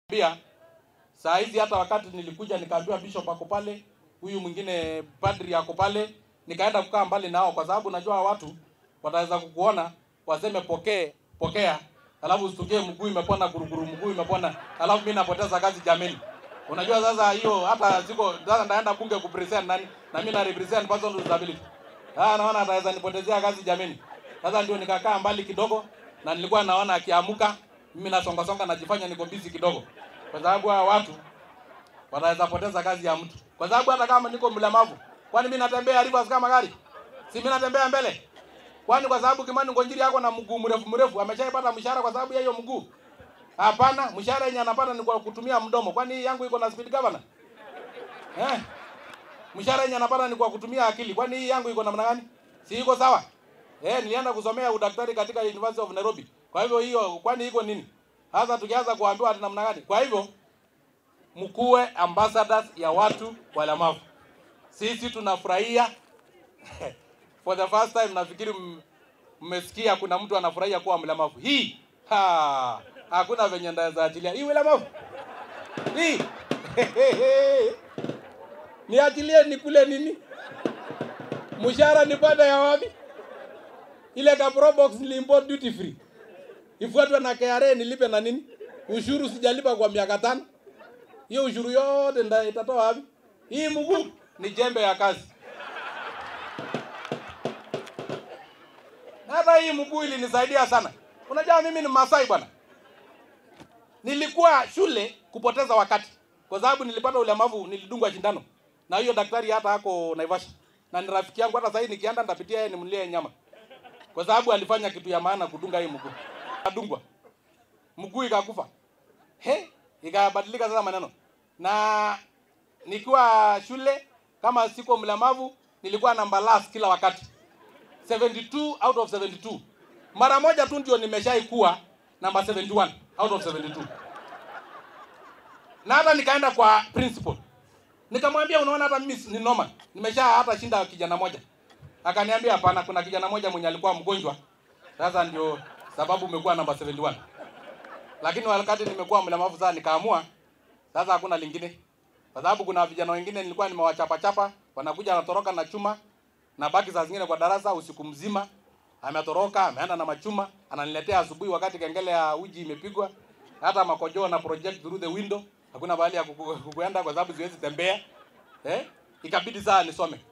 Pia saa hizi hata wakati nilikuja nikaambiwa bishop ako pale, huyu mwingine padri ako pale, nikaenda kukaa mbali nao kwa sababu najua watu wataweza kukuona waseme pokee pokea, alafu usitukie mguu imepona guruguru, mguu imepona, alafu mimi napoteza kazi jameni. Unajua sasa hiyo hata siko sasa ndaenda bunge kupresent nani na mimi na represent person with disability. Ah, naona ataweza nipotezea kazi jameni. Sasa ndio nikakaa mbali kidogo na nilikuwa naona akiamuka mimi nasonga songa najifanya niko busy kidogo. Kwa sababu hawa watu wanaweza poteza kazi ya mtu. Kwa sababu hata kama niko mlemavu, kwani mimi natembea rivers kama gari? Si mimi natembea mbele? Kwani kwa sababu Kimani Ngonjiri yako na mguu mrefu mrefu ameshaipata mshahara kwa sababu ya hiyo mguu? Hapana, mshahara yenye anapata ni kwa kutumia mdomo. Kwani hii yangu iko na speed governor? Eh? Mshahara yenye anapata ni kwa kutumia akili. Kwani hii yangu iko namna gani? Si iko sawa? Eh, nilienda kusomea udaktari katika University of Nairobi. Kwa hivyo hiyo kwani iko nini? Sasa tukianza kuambiwa ati namna gani? Kwa hivyo mkuwe ambassadors ya watu walemavu. Sisi tunafurahia for the first time nafikiri m- mmesikia kuna mtu anafurahia kuwa mlemavu. Hii ha, hakuna venye ndaweza achilia hii ulemavu hii niachilie nikule nini? Mshahara nipate ya wapi? Ile ka Pro box niliimport duty free ifuatwe na KRA nilipe na nini? Ushuru sijalipa kwa miaka tano. Hiyo ushuru yote nda itatoa wapi? Hii mguu ni jembe ya kazi. Na Hata hii mguu ilinisaidia sana. Unajua mimi ni Masai bwana. Nilikuwa shule kupoteza wakati kwa sababu nilipata ulemavu, nilidungwa shindano na hiyo daktari hata hako Naivasha, na ni rafiki yangu. Hata sasa hivi nikienda nitapitia yeye nimlie nyama, kwa sababu alifanya kitu ya maana kudunga hii mguu. Adungwa mguu ikakufa, he, ikabadilika sasa maneno. Na nikiwa shule kama siko mlemavu, nilikuwa namba last kila wakati 72 out of 72. Mara moja tu ndio nimeshaikuwa namba 71 out of 72. Na hata nikaenda kwa principal. Nikamwambia unaona hata mimi ni normal. Nimesha hata shinda kijana moja. Akaniambia hapana kuna kijana moja mwenye alikuwa mgonjwa. Sasa ndio sababu umekuwa namba 71. Lakini wakati nimekuwa mlemavu sasa nikaamua sasa hakuna lingine. Kwa sababu kuna vijana wengine nilikuwa nimewachapa chapa, wanakuja wanatoroka na chuma na baki saa zingine kwa darasa usiku mzima. Ametoroka, ameenda na machuma, ananiletea asubuhi wakati kengele ya uji imepigwa. Hata makojoo na project through the window. Hakuna bahali ya kuku- kukuenda kwa sababu siwezi tembea. Eh? Ikabidi saa nisome.